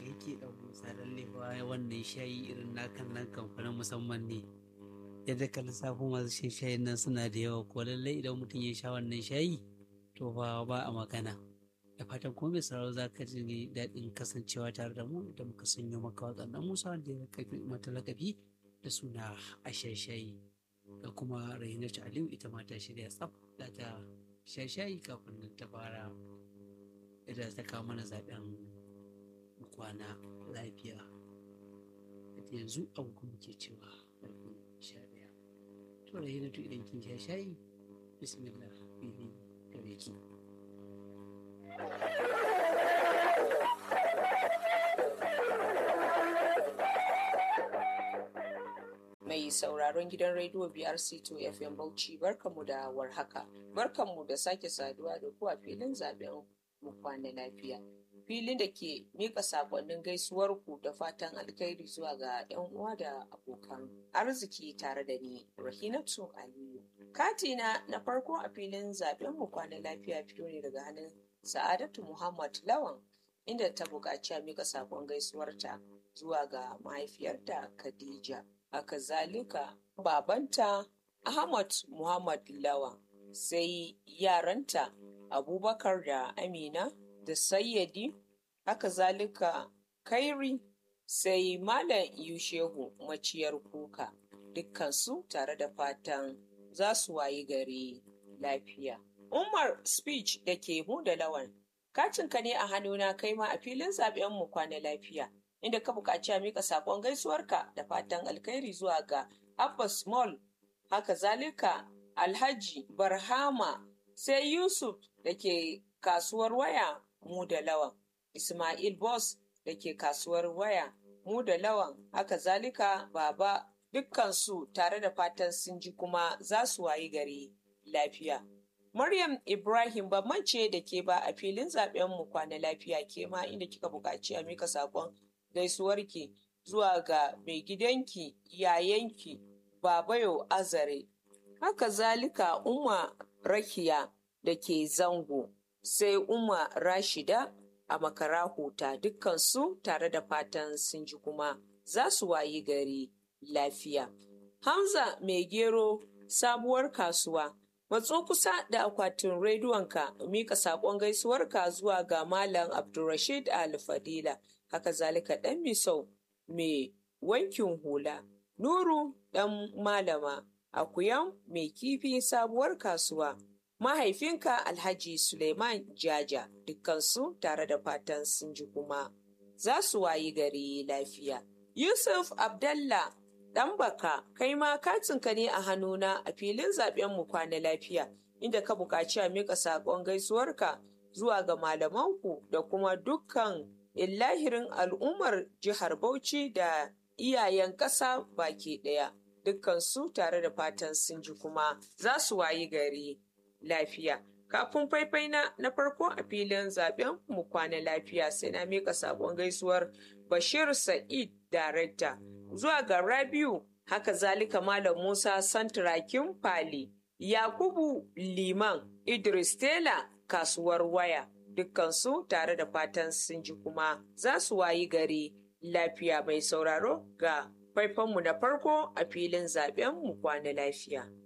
kai ke ɗan musa lalle fa wannan shayi irin nakan nan kamfanin musamman ne yadda ka lissafo masu shan shayin nan suna da yawa ko lallai idan mutum ya sha wannan shayi to ba ba a magana da fatan kuma mai sauraro za ka ji daɗin kasancewa tare da mu da muka sanyo maka waɗannan musa wanda ya kafi mata lakabi da suna a shayi da kuma rahinatu aliyu ita ma ta shirya tsaf da ta shayi kafin nan ta fara da ta kawo mana zaɓen kwana lafiya yanzu abu kuma ke cewa ƙarfe sha ɗaya to rahinatu idan kin sha shayi bismillah fili gare ki mai sauraron gidan rediyo BRC2 FM Bauchi barkamu da warhaka. Barkanmu da sake saduwa da ku a filin zaben mu kwana lafiya. Filin da ke mika sakonnin gaisuwar ku da fatan alkhairi zuwa ga 'yan uwa da abokan arziki tare da ni Rahinatu Aliyu. Katina na farko a filin zaben mu kwana lafiya fito ne daga hannun Sa'adatu Muhammad Lawan inda ta buƙaci a mika sakon gaisuwarta zuwa ga mahaifiyarta Khadija. haka zalika babanta Ahmad Muhammad Lawan sai yaranta Abubakar da Amina da Sayyadi haka zalika Kairi sai Malam Yushehu maciyar kuka dukkansu tare da fatan za su wayi gari lafiya. Umar speech da ke mu da lawan kacinka ne a hannuna kai ma a filin zaben mu kwana lafiya. inda ka buƙaci a mika saƙon gaisuwarka da fatan alkhairi zuwa ga Abbas Mall, haka zalika Alhaji Barhama sai Yusuf da ke kasuwar waya mu da lawan, Ismail Boss da ke kasuwar waya mu da lawan, haka zalika Baba dukkansu tare da fatan sun ji kuma za su wayi gari lafiya. Maryam Ibrahim ce da ke ba a filin zaben mu kwana lafiya ke ma inda kika buƙaci a mika saƙon gaisuwarki zuwa ga mai gidanki yayanki babayo azare haka zalika umma rakiya da ke zango sai umma rashida a makara huta dukkansu tare da fatan sun ji kuma za su wayi gari lafiya hamza mai gero sabuwar kasuwa matso kusa da akwatin rediyonka mika saƙon gaisuwarka zuwa ga malam abdulrashid al-fadila haka zalika ɗan misau mai wankin hula nuru ɗan malama akuyan mai kifi sabuwar kasuwa mahaifinka alhaji suleiman jaja dukkansu tare da fatan sun ji kuma za su wayi gari lafiya yusuf abdallah ɗan baka kai ma katinka ne a hannuna a filin zaben mu kwana lafiya inda ka buƙaci a miƙa saƙon gaisuwarka zuwa ga malamanku da kuma dukkan illahirin al'ummar jihar Bauchi da iyayen ƙasa baki ɗaya dukkansu tare da fatan sun ji kuma za su wayi gari lafiya. Kafin faifai na na farko a filin zaben mu kwana lafiya sai na mika sabon gaisuwar Bashir Sa'id Darekta zuwa ga Rabiu haka zalika Malam Musa Santrakin Fali Yakubu Liman Idris Tela kasuwar waya dukkansu tare da fatan sun ji kuma za su wayi gari lafiya mai sauraro ga faifanmu na farko a filin zaben mu kwana lafiya.